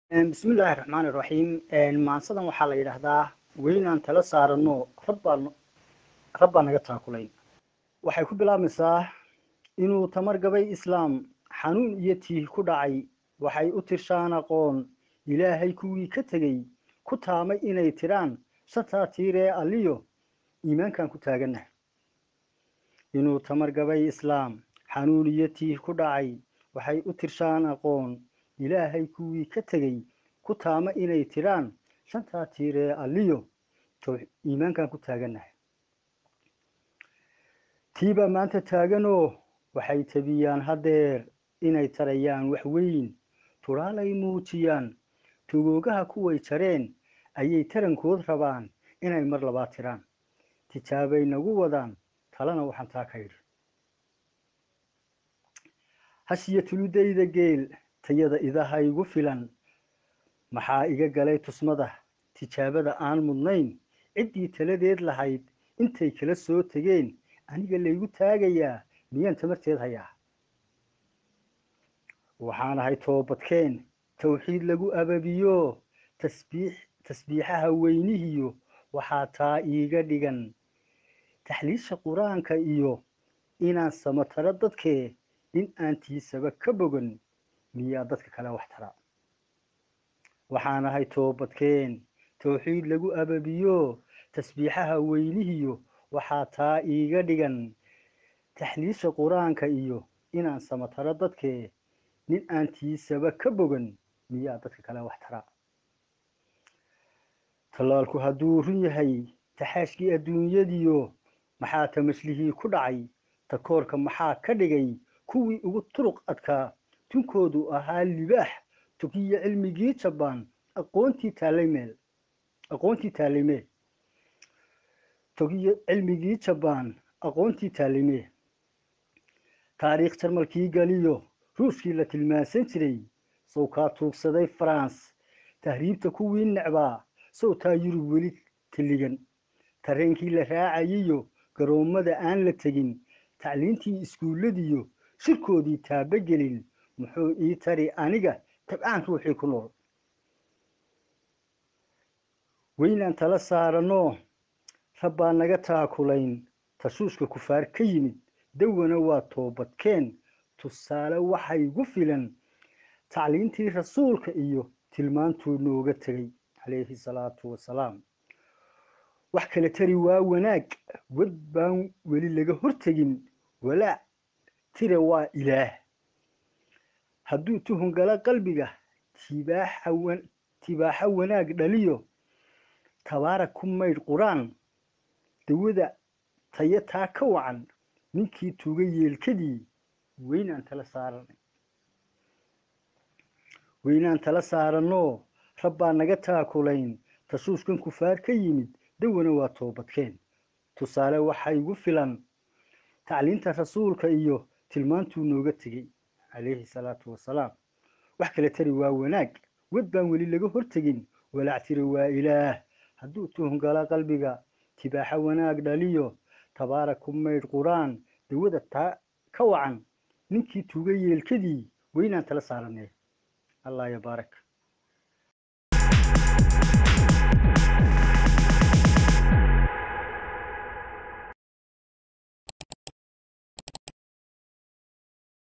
bismillaahi raxmaani raxiim maansadan waxaa la yidhaahdaa weynaan tala saarano rabbaan rabbaa naga taakulayn waxay ku bilaabmaysaa inuu tamar gabay islaam xanuun iyo tiih ku dhacay waxay u tirshaan aqoon ilaahay kuwii ka tegey ku taamay inay tiraan shantaa tiiree alliyo iimaankan ku taaganah inuu tamar gabay islaam xanuun iyo tiih ku dhacay waxay u tirshaan aqoon ilaahay kuwii ka tegey ku taama inay tiraan shantaa tiiree alliyo iimaankan ku taagannahay tiibaa maanta taaganoo waxay tabiyaan haddeer inay tarayaan wax weyn turaalay muujiyaan togoogaha kuway jareen ayay tarankood rabaan inay mar labaad tiraan tijaabay nagu wadaan talana waxaan taa ka yidhi hashiyo tuludayda geel tayada idaha igu filan maxaa iga galay tusmada tijaabada aan mudnayn ciddii taladeed lahayd intay kala soo tegeen aniga laygu taagayaa miyaan tamarteed hayaa waxaan ahay toobadkeen tawxiid lagu ababiyo tasbiix tasbiixaha weynihiyo waxaa taa iiga dhigan taxliisha qur-aanka iyo inaan samataro dadkee in aan tiisaba ka bogan miyaa dadka kale wax tara waxaan ahay toobadkeen tawxiid lagu ababiyo tasbiixaha weynihiyo waxaa taa iiga dhigan taxliisha qur-aanka iyo inaan samataro dadkee nin aan tiisaba ka bogan miyaa dadka kale wax tara tallaalku hadduu run yahay taxaashkii adduunyadiyo maxaa tamashlihii ku dhacay takoorka maxaa ka dhigay kuwii ugu turuq adkaa tunkoodu ahaa libaax tukiyo cilmigii jabaan aqoontii taallay meel aqoontii taallay meel tukiyo cilmigii jabaan aqoontii taallay meel taariikh jarmalkii galiyo ruushkii la tilmaansan jiray sawkaa tuugsaday france tahriibta kuwii necbaa sawtaa yurub weli taligan tareenkii la raacayiyo garoommada aan la tegin tacliintii iskuulladiyo shirkoodii taabagelin muxuu ii tari aniga tabcaan ruuxii ku nool weynaan tala saaranoo rabbaa naga taakulayn tashuushka kufaar ka yimid dawana waa toobadkeen tusaale waxay gu filan tacliintii rasuulka iyo tilmaantuu nooga tegay calayhi salaatu wasalaam wax kale tari waa wanaag wad baan weli laga hortegin walaac tire waa ilaah hadduu tuhun gala qalbiga tibaaxa wanaag dhaliyo tabaarak ku maydh qur-aan dawada tayo taa ka wacan ninkii tuuga yeelkadii weynaan tala saaranay weynaan tala saaranoo rabbaa naga taakulayn tashuushkan kufaar ka yimid dawana waa toobadkeen tusaale waxaa igu filan tacliinta rasuulka iyo tilmaantuu nooga tegey calayhi salaatu wasalaam wax kale tari waa wanaag wad baan weli laga hortegin walaac tiri waa ilaah hadduu tuhun gala qalbiga tibaaxa wanaag dhaliyo tabaarak ku maydh qur-aan dawada taa ka wacan ninkii tuuga yeelkadii weynaan tala saaranee allah yabaarak